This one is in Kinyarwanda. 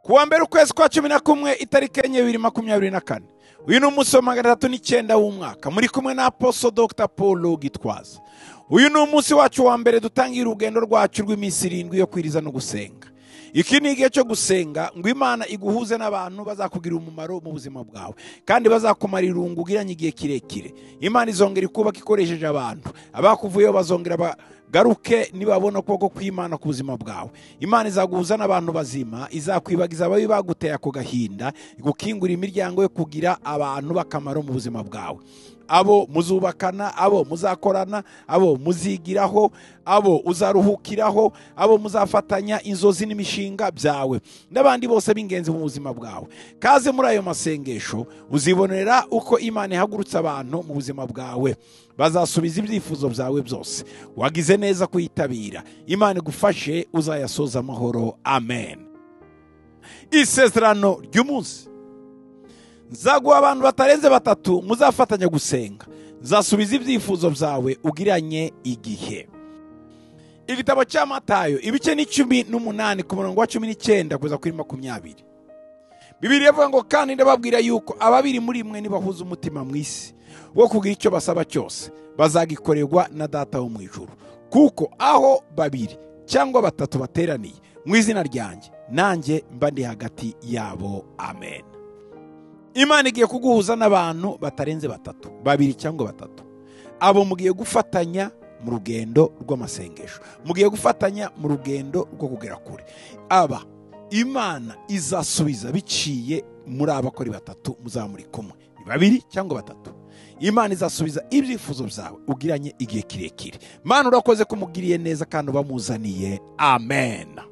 kuwa mbere ukwezi kwa cumi na kumwe itariki enye bibiri makumyabiri na kane uyu ni umunsi wa magana atatu n'icyenda w'umwaka muri kumwe na aposo dr paul gitwaza uyu ni umunsi wacu wa mbere dutangira urugendo rwacu rw'iminsi irindwi yo kwiriza no gusenga iki ni igihe cyo gusenga ngo imana iguhuze n'abantu bazakugirira umumaro mu buzima bwawe kandi bazakumara irungu ugiranye igihe kirekire imana izongera ikubaka ikoresheje abantu abakuvuyeho bazongera bagaruke nibabona ukuboko kw'imana ku buzima bwawe imana izaguhuza n'abantu bazima izakwibagiza ababi baguteye ako gahinda igukingura imiryango yo kugira abantu bakamaro mu buzima bwawe abo muzubakana abo muzakorana abo muzigiraho abo uzaruhukiraho abo muzafatanya inzozi n'imishinga byawe n'abandi bose b'ingenzi mu buzima bwawe kaze muri ayo masengesho uzibonera uko imana ihagurutse abantu mu buzima bwawe bazasubiza ibyifuzo byawe byose wagize neza kuyitabira imana igufashe uzayasoza amahoro amen isezerano ry'umunsi nzaguha abantu batarenze batatu muzafatanya gusenga nzasubiza ibyifuzo byawe ugiranye igihe igitabo cya matayo ibice ni cumi n'umunani ku murongo wa cumi n'icyenda kugeza kuri makumyabiri bibiri yavuga ngo kandi ndababwira yuko ababiri muri mwe nibahuza umutima mu isi wo kugira icyo basaba cyose bazagikorerwa na data wo mu ijuru kuko aho babiri cyangwa batatu bateraniye mu izina ryanjye nanjye mba ndi hagati yabo amen imana igiye kuguhuza n'abantu batarenze batatu babiri cyangwa batatu abo mugiye gufatanya mu rugendo rw'amasengesho mugiye gufatanya mu rugendo rwo kugera kure aba imana izasubiza biciye muri aba bakora batatu muzamuri kumwe ni babiri cyangwa batatu imana izasubiza ibyifuzo byawe ugiranye igihe kirekire mana urakoze ko umugiriye neza kandi ubamuzaniye amen